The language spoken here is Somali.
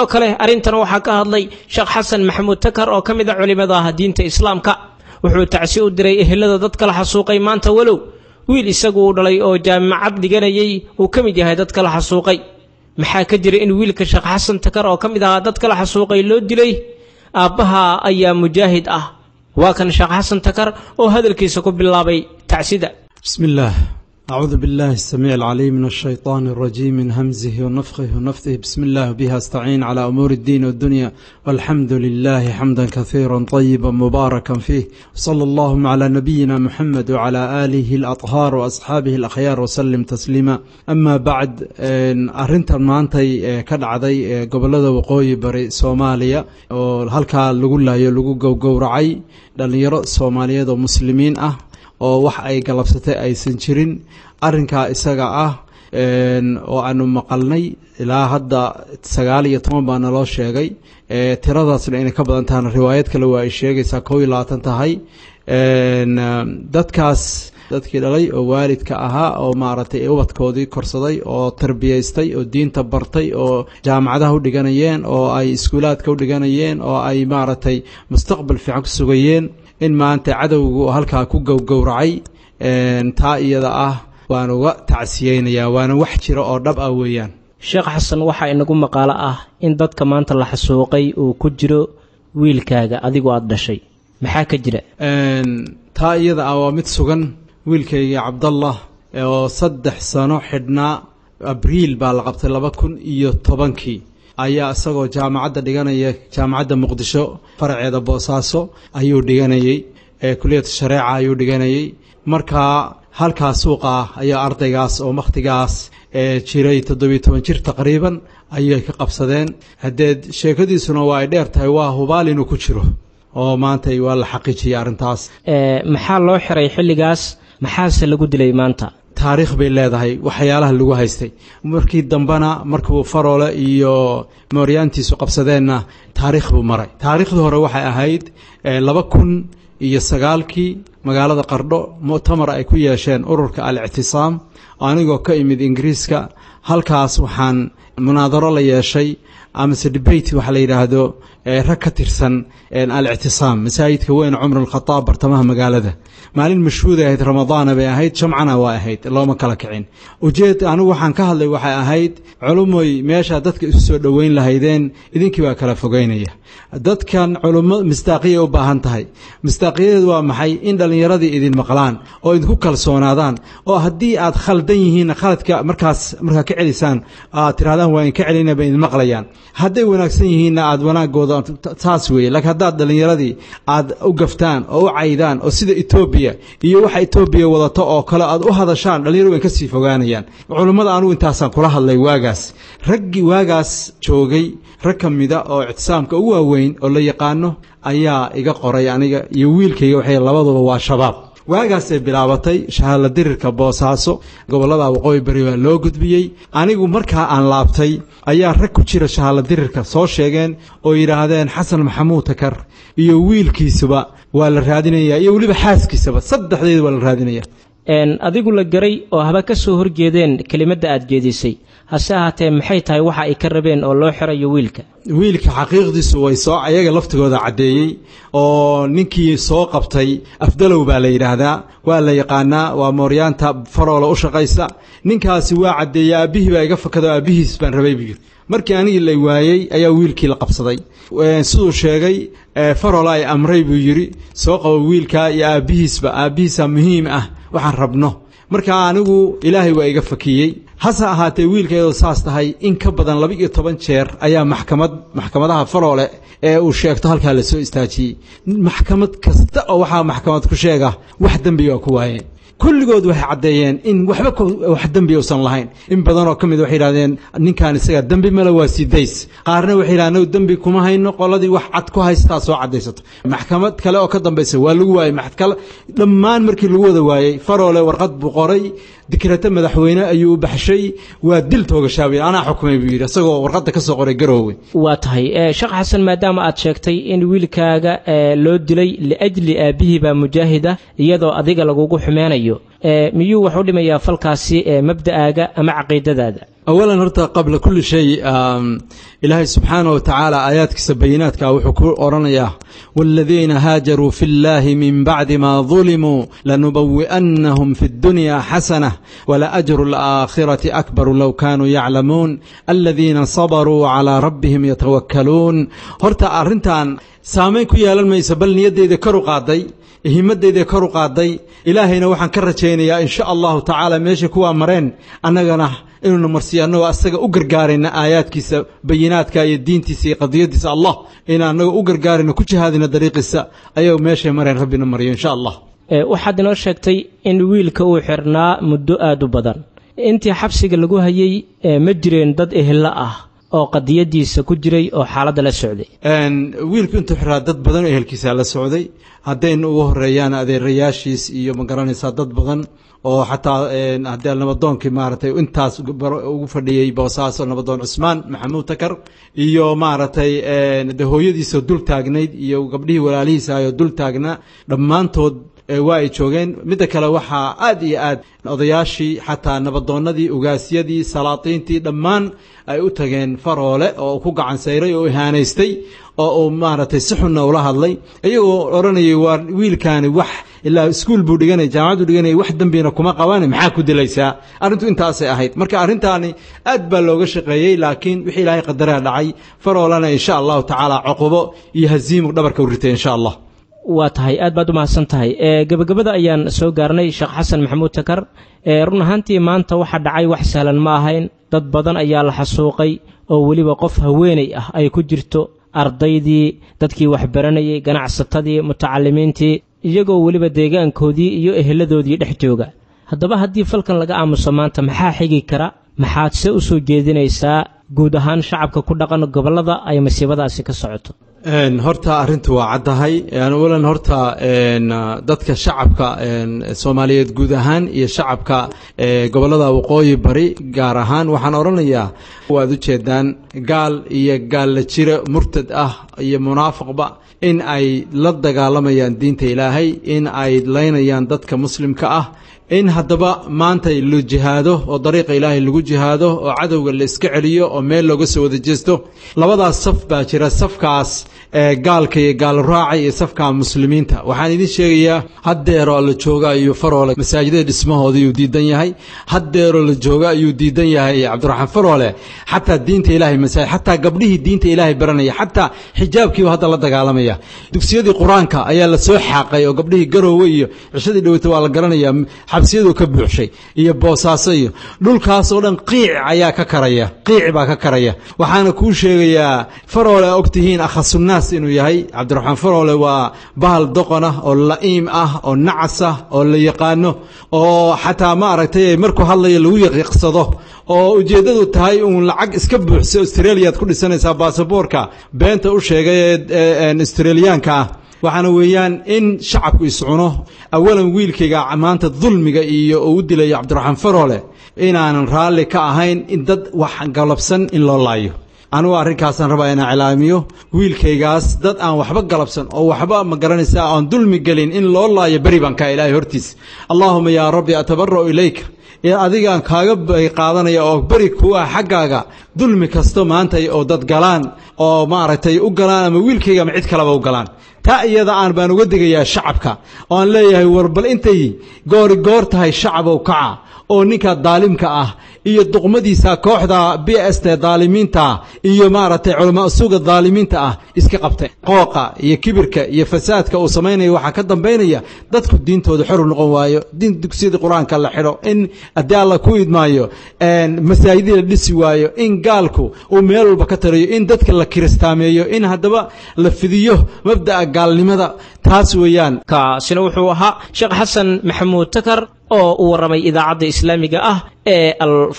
kale arrintan waxaa ka hadlay sheekh xasan maxamuud takar oo ka mid a culimmada ah diinta islaamka wuxuu tacsi u diray ehelada dadka la xasuuqay maanta walow wiil isagu uu dhalay oo jaamacad dhiganayay uu ka mid yahay dadka la xasuuqay maxaa ka jira in wiilka sheekh xasan takar oo ka mid ahaa dadka la xasuuqay loo dilay aabbaha ayaa mujaahid ah waa kan sheekh xasan takar oo hadalkiisa ku bilaabay tacsida بسم الله أعوذ بالله السميع العليم من الشيطان الرجيم من همزه ونفخه ونفثه بسم الله بها استعين على أمور الدين والدنيا والحمد لله حمدا كثيرا طيبا مباركا فيه صلى اللهم على نبينا محمد وعلى آله الأطهار وأصحابه الأخيار وسلم تسليما أما بعد أرنتا maantay ka dhacday gobolada waqooyi bari soomaaliya oo halkaa lagu laayo lagu gowgowracay dhalinyaro soomaaliyeed oo muslimiin ah oo wax ay galabsatay aysan jirin arinkaa isaga ah oo aanu maqalnay ilaa hadda sagaal iyo toban baa naloo sheegay tiradaasna inay ka badan tahana riwaayad kale waa ay sheegaysaa kow iyo labaatan tahay dadkaas dadkii dhalay oo waalidka ahaa oo maaragtay ubadkoodii korsaday oo tarbiyaystay oo diinta bartay oo jaamacadaha u dhiganayeen oo ay iskuulaadka u dhiganayeen oo ay maaragtay mustaqbal fiican ku sugayeen in maanta cadowgu halkaa ku gowgowracay taa iyada ah waan uga tacsiyeynayaa waana wax jira oo dhab ah weeyaan sheekh xasan waxaa inagu maqaalo ah in dadka maanta la xasuuqay uu ku jiro wiilkaaga adigoo aada dhashay maxaa ka jira taa iyada ah waa mid sugan wiilkayga cabdallah oo saddex sano xidhnaa abriil baa la qabtay laba kun iyo tobankii ayaa isagoo jaamacadda dhiganaya jaamacadda muqdisho faraceeda boosaaso ayuu dhiganayey kuliyadda shareeca ayuu dhiganayey markaa halkaa suuqa ah ayaa ardaygaas oo wakhtigaas jiray toddobiyo toban jir taqriiban ayay ka qabsadeen haddeed sheekadiisuna waa ay dheer tahay waa hubaal inuu ku jiro oo maanta waa la xaqiijiyey arrintaas maxaa loo xiray xilligaas maxaase lagu dilay maanta taariikh bay leedahay waxyaalaha lagu haystay markii dambena markuu faroole iyo mooryaantiisu qabsadeenna taariikh buu maray taariikhdii hore waxay ahayd laba kun iyo sagaalkii magaalada qardho muctamar ay ku yeesheen ururka al-ictisaam anigoo ka imid ingiriiska halkaas waxaan munaadaro la yeeshay amase debate waxa la yidhaahdo rag ka tirsan al-ictisaam masaajidka weyn cumar alkhadaab bartamaha magaalada maalin mashhuuday ahayd ramadaana bay ahayd jamcana waa ahayd looma kala kicin ujeed anigu waxaan ka hadlay waxay ahayd culumoy meeshaa dadka isu soo dhoweyn lahaydeen idinkii baa kala fogeynaya dadkan culummo mistaaqiya u baahan tahay mistaaqiyadeedu waa maxay in dhallinyaradii idin maqlaan oo idinku kalsoonaadaan oo haddii aad khaldan yihiinna khaladka markaas markaa ka celisaan aad tirahdaan waa inka celina bay idin maqlayaan hadday wanaagsan yihiinna aad wanaagooda taas weeye laakiin haddaad dhallinyaradii aad u gaftaan oo u caydaan oo sida etoobiya iyo waxa etoobiya wadato oo kale aad u hadashaan dhallinyaro way ka sii fogaanayaan culummada anugu intaasaan kula hadlay waagaas raggii waagaas joogay rag ka mida oo ictisaamka ugu waaweyn oo la yaqaano ayaa iga qoray aniga iyo wiilkayga waxay labaduba waa shabaab waagaasay bilaabatay shahaadla dirirka boosaaso gobollada waqooyi bari baa loo gudbiyey anigu markaa aan laabtay ayaa rag ku jira shahaadla dirirka soo sheegeen oo yidhaahdeen xasan maxamuud takar iyo wiilkiisuba waa la raadinayaa iyo weliba xaaskiisaba saddexdeeda waa la raadinaya adigu la garay oo haba ka soo horjeedeen kelimadda aad jeedisay hase ahaatee maxay tahay waxa ay ka rabeen oo loo xirayo wiilka wiilka xaqiiqdiisu way soo ayaga laftigooda caddeeyey oo ninkii soo qabtay afdalow baa la yidhaahdaa waa la yaqaanaa waa mooryaanta faroola u shaqaysa ninkaasi waa caddeeyey aabbihii baa iga fakado aabbihiis baan rabay buu yidhi markii anigii la waayey ayaa wiilkii la qabsaday siduu sheegay faroola ay amray buu yidhi soo qabo wiilkaa iyo aabbihiisba aabbihiisa muhiim ah waxaan rabno markaa anigu ilaahay waa iga fakiyey hase ahaatee wiilkeedoo saas tahay in ka badan laba iyo toban jeer ayaa maxkamad maxkamadaha faroole ee uu sheegto halkaa la soo istaajiyey maxkamad kasta oo waxaa maxkamad ku sheega wax dembiga ku waayeen kulligood waxay caddeeyeen in waxba wax dembi uusan lahayn in badanoo ka mid waxay yidhahdeen ninkan isaga dembi male waa sidays qaarna waxay yidhahdeen anagu dembi kuma hayno qoladii wax cad ku haystaa soo caddaysato maxkamad kale oo ka dambaysa waa lagu waayey maxkale dhammaan markii lagu wada waayey faroole warqad buu qoray dikrata madaxweyne ayuu u baxshay waa dil toogashaabay anaa xukumay buu yidhi isagoo warqadda ka soo qoray garoowe waa tahay sheekh xasan maadaama aad sheegtay in wiilkaaga loo dilay liajli aabbihii baa mujaahida iyadoo adiga lagugu xumeynayo miyuu wax u dhimayaa falkaasi mabda'aaga ama caqiidadaada awalan horta qabla kulli shay ilaahay subxaanah wa tacaala aayaadkiisa bayinaadka wuxuu ku odhanayaa waaladiina haajaruu fi اllahi min bacdi ma dulimuu lanubawi'annahum fi اddunya xasanah walaajru اlaakhirati akbaru low kaanuu yaclamuun aladiina sabaruu calىa rabbihim yatawakkaluun horta arrintan saamayn ku yeelan mayso bal niyaddeyda kor u qaaday himadeyda kor u qaaday ilaahayna waxaan ka rajaynayaa in sha allahu tacaala meesha kuwaa mareen annagana inuuna marsiiyo annagoo asaga u gargaarayna aayaadkiisa bayinaadka iyo diintiisa iyo qadiyadiisa allah in annagoo u gargaarayna ku jihaadina dariiqiisa ayagu meeshay mareen rabbina maryo insha allah waxaad inoo sheegtay in wiilka uu xirnaa muddo aad u badan intii xabsiga lagu hayey ma jireen dad ehella ah oo qadiyadiisa ku jiray oo xaaladda la socday wiilku intuu xiraa dad badan oo ehelkiisa la socday haddayna ugu horeeyaan adeerayaashiis iyo ma garanaysaa dad badan oo xataa haddii nabadoonkii maaragtay intaas ugu fadhiyey boosaaso nabadoon cusmaan maxamuud takar iyo maaragtay de hooyadiisoo dul taagnayd iyo gabdhihii walaalihiisa ayoo dul taagnaa dhammaantood waa ay joogeen midda kale waxaa aad iyo aad odayaashii xataa nabadoonnadii ugaasyadii salaatiintii dhammaan ay u tageen faroole oo ku gacan sayray oo ihaanaystay oo uu maaragtay si xunna ula hadlay iyagoo odhanayay waa wiilkaani wax ilaa iskuul buu dhiganaya jaamacaddu dhiganaya wax dembina kuma qabane maxaa ku dilaysaa arrintu intaasay ahayd marka arrintaani aad baa looga shaqeeyey laakiin wixii ilaahay qadaraa dhacay faroolena insha allahu tacaala cuqubo iyo haziimu dhabarka u ritay insha allah waa tahay aad baad u mahadsan tahay gebagabada ayaan soo gaarnay sheekh xasan maxamuud takar run ahaantii maanta waxa dhacay wax sahlan ma ahayn dad badan ayaa la xasuuqay oo weliba qof haweenay ah ay ku jirto ardaydii dadkii waxbaranayay ganacsatadii mutacalimiintii iyagoo weliba deegaankoodii iyo eheladoodii dhex jooga haddaba haddii falkan laga aamuso maanta maxaa xigi kara maxaad se u soo jeedinaysaa guud ahaan shacabka ku dhaqan gobollada ay masiibadaasi ka socoto horta arrintu waa caddahay awalan horta dadka shacabka soomaaliyeed guud ahaan iyo shacabka gobollada waqooyi bari gaar ahaan waxaan odhanayaa waad u jeedaan gaal iyo gaalla jiro murtad ah iyo munaafiqba in ay la dagaalamayaan diinta ilaahay in ay laynayaan dadka muslimka ah in haddaba maanta la jihaado oo dariiqa ilaahay lagu jihaado oo cadowga la iska celiyo oo meel looga soo wada jeesto labadaas saf baa jira safkaas gaalka iyo gaalraaca iyo safka muslimiinta waxaan idiin sheegayaa haddeeroo la jooga ayuu faroole masaajidada dhismahooda ayuu diidan yahay haddeeroo la jooga ayuu diidan yahay cabdiraxmaan faroole xataa diinta ilaahay masaajid xataa gabdhihii diinta ilaahay baranaya xataa xijaabkiiba hadda la dagaalamaya dugsiyadii qur-aanka ayaa la soo xaaqay oo gabdhihii garoowe iyo cishadii dhaweyta waa la garanaya xabsiyaduu ka buuxshay iyo boosaaso iyo dhulkaasoo dhan qiic ayaa ka karaya qiic baa ka karaya waxaana kuu sheegayaa faroole ogtihiin akhasunaas inuu yahay cabdiraxmaan faroole waa bahal doqon ah oo la'iim ah oo nacas ah oo la yaqaano oo xataa ma aragtay markuu hadlayo lagu yaqiiqsado oo ujeeddadu tahay uun lacag iska buuxsa australiyaad ku dhisanaysaa baasaboorka beenta u sheegay ee australiyaanka ah waxaana weeyaan in shacabku iscuno awalan wiilkayga maanta dulmiga iyo uu u dilayo cabdiraxmaan faroole inaanan raalli ka ahayn in dad wax galabsan in loo laayo anugu arrinkaasaan rabaa inaan cilaamiyo wiilkaygaas dad aan waxba galabsan oo waxba ma garanaysaa aan dulmi gelin in loo laayo beri baan kaa ilaahay hortiis allaahuma yaa rabbi atabara'u ilayka ee adigaan kaaga qaadanaya oo beri kuwa xaggaaga dulmi kasto maanta oo dad galaan oo maaragtay u galaan ama wiilkayga ama cid kaleba u galaan taa iyada aan baan uga digayaa shacabka oo aan leeyahay war bal intay goori goor tahay shacabow kaca oo ninka daalimka ah iyo duqmadiisa kooxda b s t daalimiinta iyo maaragtay culamaa suga daalimiinta ah iska qabtay qooqa iyo kibirka iyo fasaadka uu samaynaya waxaa ka dambaynaya dadku diintooda xor u noqon waayo diin dugsiyadii qur-aanka la xidho in haddii alla ku idmaayo masaajidii la dhisi waayo in gaalku uu meel walba ka tarayo in dadka la kiristaameeyo in haddaba la fidiyo mabda'a gaalnimada taas weeyaan kaasina wuxuu ahaa sheekh xasan maxamuud takar oo u warramay idaacadda islaamiga ah ee